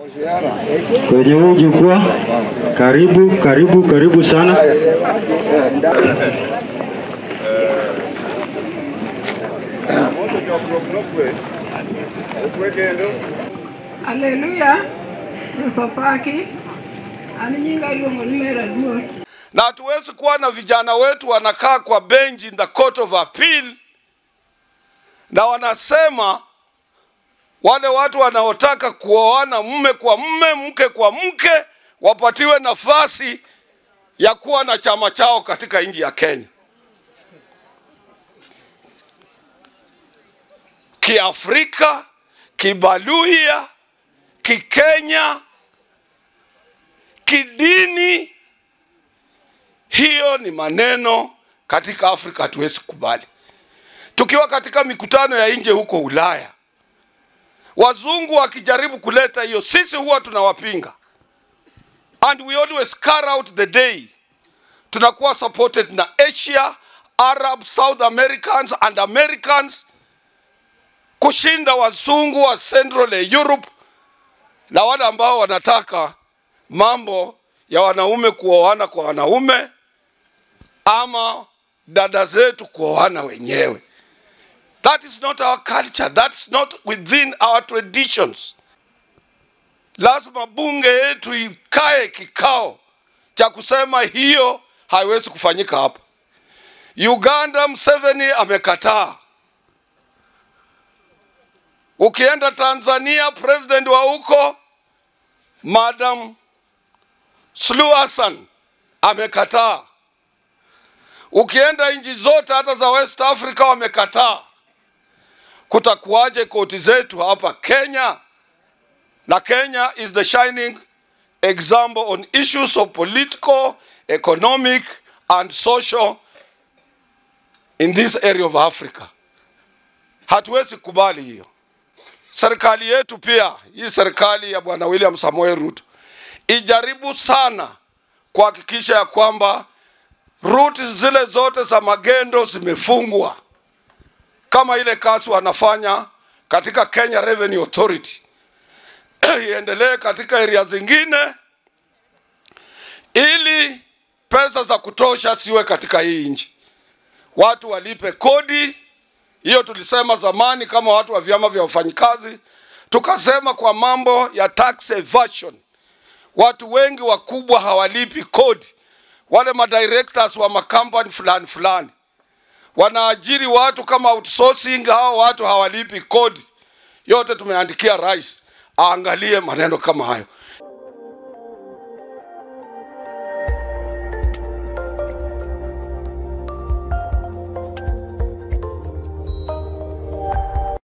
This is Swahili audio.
kwenye huu jukwaa. Karibu, karibu, karibu sana. Haleluya. Nusopaki. Ani nyinga luongo ni mera duol. na hatuwezi kuwa na vijana wetu wanakaa kwa bench in the court of appeal na wanasema wale watu wanaotaka kuoana mume kwa mume mke kwa mke wapatiwe nafasi ya kuwa na chama chao katika nchi ya Kenya. Kiafrika, kibaluya, kikenya, kidini, hiyo ni maneno katika Afrika hatuwezi kubali. Tukiwa katika mikutano ya nje huko Ulaya, wazungu wakijaribu kuleta hiyo, sisi huwa tunawapinga, and we always carry out the day. Tunakuwa supported na Asia, Arab, South Americans and Americans kushinda wazungu wa Central Europe na wale ambao wanataka mambo ya wanaume kuoana kwa wanaume ama dada zetu kuoana wenyewe. That is not our culture. That's not within our traditions. Lazima bunge yetu ikae kikao cha kusema hiyo haiwezi kufanyika hapa. Uganda, Museveni amekataa. Ukienda Tanzania, president wa huko Madam Suluhu Hassan amekataa. Ukienda nchi zote hata za West Africa wamekataa. Kutakuwaje koti zetu hapa Kenya? Na Kenya is the shining example on issues of political, economic and social in this area of Africa. Hatuwezi kubali hiyo. Serikali yetu pia, hii serikali ya Bwana William Samoei Ruto ijaribu sana kuhakikisha ya kwamba ruti zile zote za magendo zimefungwa, kama ile kazi wanafanya katika Kenya Revenue Authority iendelee katika area zingine, ili pesa za kutosha siwe katika hii nchi, watu walipe kodi. Hiyo tulisema zamani kama watu wa vyama vya wafanyikazi, tukasema kwa mambo ya tax evasion watu wengi wakubwa hawalipi kodi. Wale madirectors wa makampani fulani fulani wanaajiri watu kama outsourcing, hao watu hawalipi kodi. Yote tumeandikia rais aangalie maneno kama hayo.